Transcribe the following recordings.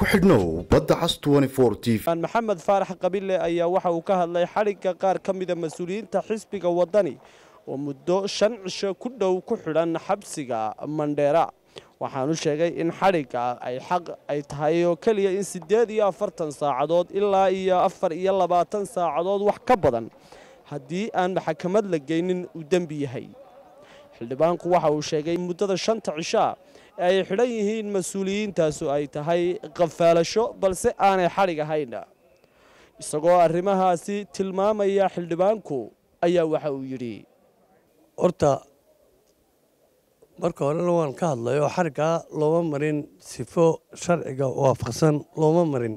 ku xidhnow badda cas t v maxamed faarax qabile ayaa waxa uu ka hadlay xadhigga qaar ka mida mas-uuliyiinta xisbiga waddani oo muddo shan cisho ku dhow ku xidhan xabsiga mandheera waxaanu sheegay in xadhigga ay xaq ay tahay oo keliya in siddeed iyo afartan saacadood ilaa iyo afar iyo labaatan saacadood wax ka badan haddii aan maxkamad la geynin uu dembi yahay xildhibaanku waxa uu sheegay in muddada shanta cishaa ee ay xidhan yihiin mas-uuliyiintaasu ay tahay qafaalasho balse aanay xadhig ahayn isagoo arrimahaasi tilmaamaya xildhibaanku ayaa waxa uu yidhi horta marka horena waan ka hadlay oo xariggaa looma marin sifo sharciga waafaqsan looma marin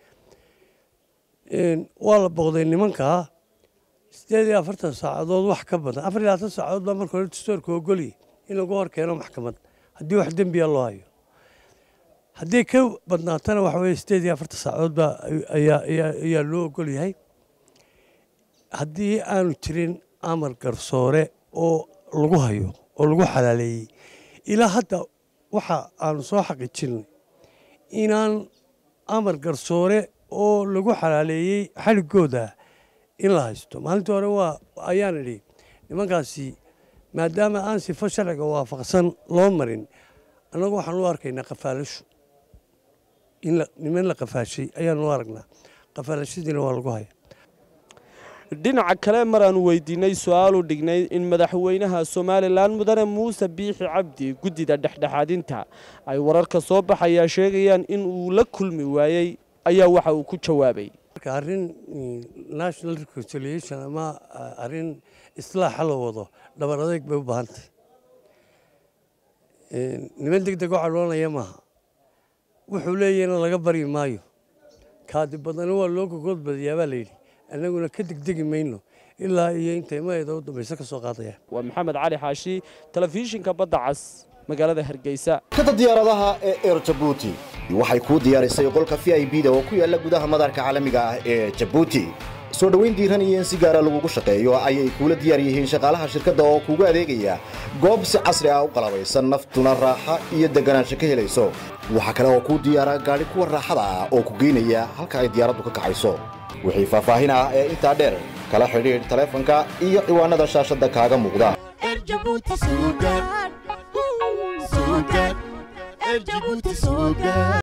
waa la booqday nimankaa siddeed iyo afartan saacadood wax ka badan afar iyo labaatan saacadood baa marka hore dastoorka ogolyi in lagu hor keeno maxkamad haddii wax dembiya loo hayo haddii ka badnaatana waxa weye siddeed iyo afartan saacadood baa ayaa loo ogol yahay haddii aanu jirin amar garsoore oo lagu hayo oo lagu xalaaleeyey ilaa hadda waxa aanu soo xaqiijinay inaan amar garsoore oo lagu xalaaleeyey xadhiggooda in la haysto maalintii hore waa ayaan idhi nimankaasi maadaama aan sifo sharciga waafaqsan loo marin annagu waxaan u arkaynaa qafaalasho in niman la qafaashay ayaanu u aragnaa qafaalashadiina waa lagu haya dhinaca kale maraanu weydiinay su-aalu dhignay in madaxweynaha somalilan mudane muuse biixi cabdi guddida dhexdhexaadinta ay wararka soo baxayaa sheegayaan in uu la kulmi waayey ayaa waxa uu ku jawaabay marka arrin national reconciliation ama arrin islaaxa la wado dhabar adeeg bay u baahan tahay niman deg deg oo cadhoonaya maaha wuxuu leeyahna laga baryi maayo kaadi badana waa loo gogood badiyaa baa layidhi annaguna ka degdegi mayno ilaa iyo intay maeda u dambayse ka soo qaadayaan waa maxamed cali xaashi telefishinka badda cas magaalada hargeysa kada diyaaradaha ee eer jabuuti waxay kuu diyaarisay qolka v i b da oo ku yaalla gudaha madaarka caalamiga ah ee jabuuti soo dhoweyn diiran iyo in si gaara lagugu shaqeeyo ayay kuula diyaar yihiin shaqaalaha shirkadda oo kuugu adeegaya goob si casri ah u qalabaysan naftuna raaxa iyo deganaansho ka helayso waxaa kale oo kuu diyaara gaadhi kuwa raaxada ah oo ku geynaya halka ay diyaaraddu ka kacayso wixii faahfaahin ah ee intaa dheer kala xidhiidh taleefanka iyo ciwaanada shaashadda kaaga muuqda